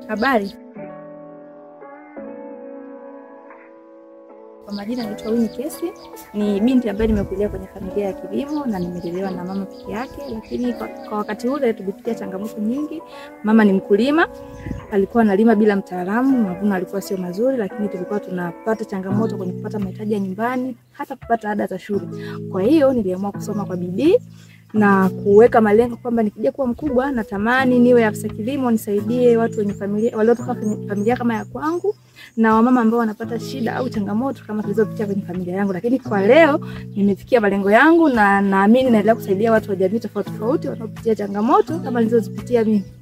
Habari. Kwa majina naitwa Winnie Kesi. Ni binti ambaye nimekulia kwenye familia ya kilimo na nimelelewa na mama peke yake, lakini kwa, kwa wakati ule tulipitia changamoto nyingi. Mama ni mkulima, alikuwa analima bila mtaalamu, mavuno alikuwa sio mazuri, lakini tulikuwa tunapata changamoto kwenye kupata mahitaji ya nyumbani, hata kupata ada za shule. Kwa hiyo niliamua kusoma kwa bidii na kuweka malengo kwamba nikija kuwa mkubwa natamani niwe afisa kilimo, nisaidie watu wenye familia waliotoka kwenye familia kama ya kwangu na wamama ambao wanapata shida au changamoto kama tulizopitia kwenye familia yangu. Lakini kwa leo nimefikia malengo yangu na naamini naendelea kusaidia watu wa jamii tofauti tofauti wanaopitia changamoto kama nilizozipitia mimi.